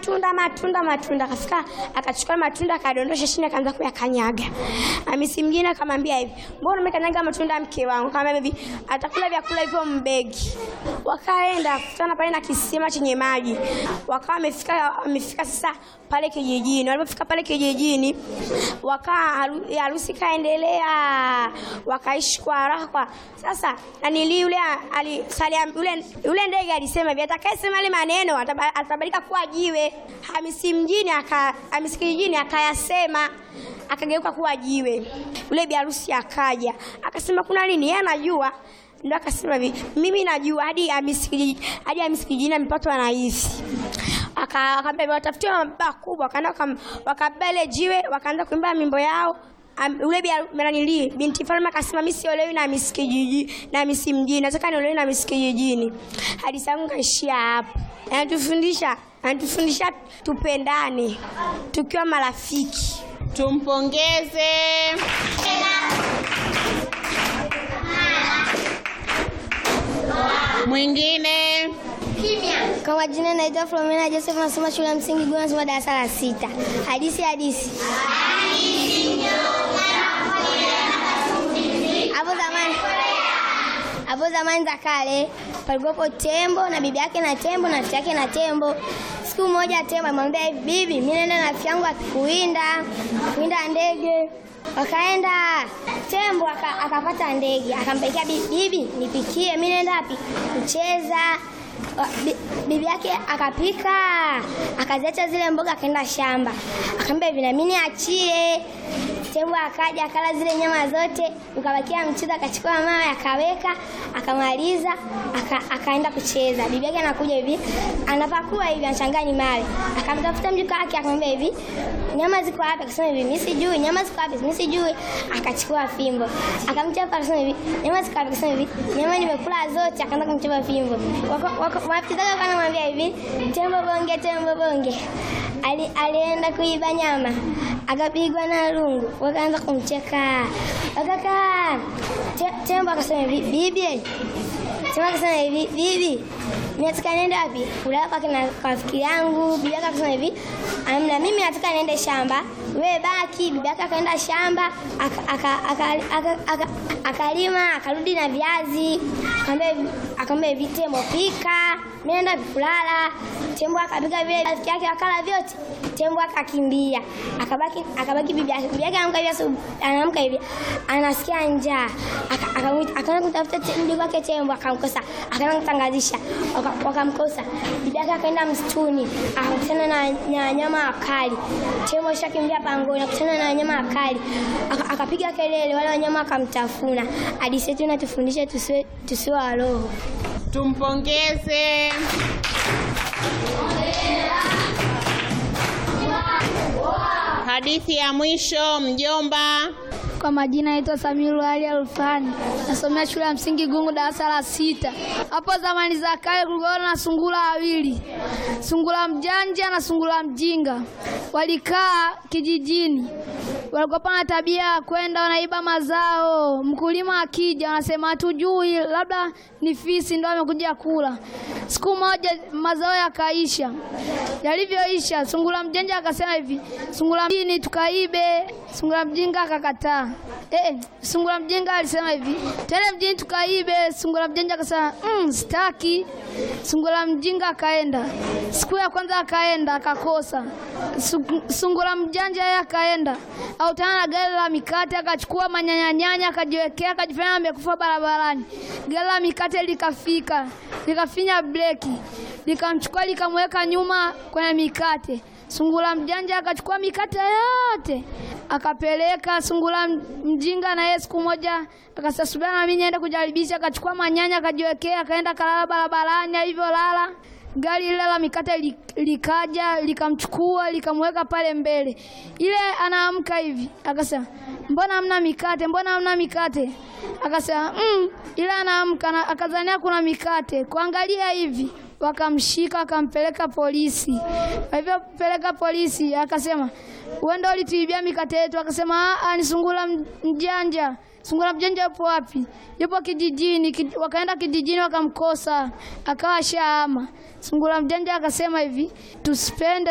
matunda matunda matunda, akafika akachukua matunda akadondosha chini, akaanza kuyakanyaga. Hamisi mwingine akamwambia hivi, mbona umekanyaga matunda mke wangu? Akamwambia hivi, atakula vyakula hivyo mbegi. Wakaenda kukutana pale na kisima chenye maji, wakawa wamefika wamefika sasa pale kijijini. Walipofika pale kijijini, wakaa haru- harusi kaendelea, wakaishi kwa raha. Sasa nanili yule alisalia yule yule ndege alisema hivi, atakayesema ile maneno ataba- atabadilika kuwa jiwe. Hamisi mjini aka Hamisi kijijini akayasema akageuka kuwa jiwe. Yule bi harusi akaja akasema kuna nini? Yeye anajua ndio akasema hivi, mimi najua hadi Hamisi kijiji hadi Hamisi kijijini amepatwa na hivi Aka- akaambia watafutie mababa kubwa, wakaenda wakam- wakabeba ile jiwe, wakaanza kuimba mimbo yao. Am- Ule bi- nanili binti Falme akasema mimi siolewi na Miss kijiji na Miss mjini, nataka niolewe na Miss kijijini. Hadithi yangu kaishia hapo. Anatufundisha anatufundisha tupendane tukiwa marafiki. Tumpongeze. Mwingine. Kwa majina naitwa Flomena Joseph, nasoma shule ya msingi Guna, nasoma darasa la sita. Hadithi hadithi. Hapo zamani hapo zamani za kale palikuwepo tembo na bibi yake na tembo na rafiki yake na tembo. Siku moja tembo alimwambia hivi, bibi, mimi naenda na rafiki yangu akikuwinda kuwinda ndege. Wakaenda, tembo aka- akapata ndege, akampelekea bibi, bibi, nipikie, mimi naenda wapi? Kucheza. Wa- bi- bibi yake akapika akaziacha zile mboga akaenda shamba akamwambia hivi na mimi niachie tembo akaja akala zile nyama zote ukabakia mchuzi akachukua mawe akaweka akamaliza aka, akaenda kucheza bibi yake anakuja hivi anapakua hivi anachanganya mawe akamtafuta mjukuu wake akamwambia hivi nyama ziko wapi akasema hivi mimi sijui nyama ziko wapi mimi sijui akachukua fimbo akamchapa akasema hivi nyama ziko wapi akasema hivi nyama nimekula zote akaanza kumchapa fimbo wako wako wapizaga wanamwambia hivi tembo bonge tembo bonge Ali, alienda kuiba nyama akapigwa na rungu wakaanza kumcheka wakakaa te, tembo akasema hivi bibi tembo akasema hivi bibi mimi nataka niende wapi kulala kwa kina kwa rafiki yangu bibi yake akasema hivi amna mimi nataka niende shamba wewe baki bibi yake akaenda shamba aka- aka- aka- aka- aka- akalima akarudi na viazi akamwambia hivi- akamwambia hivi tembo pika mimi naenda kulala tembo akapika vile rafiki yake akala vyote tembo akakimbia akabaki akabaki bibi yake bibi yake anaamka hivi asubuhi anaamka hivi anasikia njaa Aka- akamwita- akaenda kumtafuta te- mdogo wake tembo akamkosa akaenda kutangazisha waka- wakamkosa bibi yake akaenda msituni akakutana na na wanyama wakali tembo ashakimbia pangoni akakutana na wanyama wakali Aka- akapiga kelele wale wanyama wakamtafuna hadithi yetu inatufundisha tusiwe tusiwe wa roho Tumpongeze. Hadithi ya mwisho, mjomba. Kwa majina naitwa Samiru Ali Alfani, nasomea shule ya msingi Gungu, darasa la sita. Hapo zamani za kale kulikuwa na sungura wawili, sungura mjanja na sungura mjinga. Walikaa kijijini, walikuwa na tabia ya kwenda wanaiba mazao. Mkulima akija, wanasema hatujui, labda ni fisi ndio amekuja kula. Siku moja mazao yakaisha, yalivyoisha, sungura mjanja akasema hivi, sungura mjini tukaibe. Sungura mjinga akakataa. Eh, sungura mjinga alisema hivi, twende mjini tukaibe. Sungura mjanja akasema mm, sitaki. Sungura mjinga akaenda. Siku ya kwanza akaenda akakosa. Su- Sungura mjanja yeye akaenda autana na gari la mikate, akachukua manyanyanyanya akajiwekea, akajifanya amekufa barabarani. Gari la mikate likafika, likafinya breki, likamchukua likamweka nyuma kwenye mikate. Sungura mjanja akachukua mikate yote akapeleka. Sungura mjinga na yeye siku moja akasema subiri na mimi niende kujaribisha, akachukua manyanya akajiwekea, akaenda kalala barabarani. Alivyolala gari lile la mikate li- likaja likamchukua likamweka pale mbele. Ile anaamka hivi akasema, mbona hamna mikate? Mbona hamna mikate? Akasema mm. Ile anaamka na- akazania kuna mikate, kuangalia hivi wakamshika wakampeleka polisi. Walivyopeleka polisi, akasema wewe ndio ulituibia mikate yetu. Akasema "Ah, ah, ni sungura m- mjanja. Sungura mjanja yupo wapi? Yupo kijijini. Ki- Wakaenda kijijini wakamkosa, akawa shaama. Sungura mjanja akasema hivi, tusipende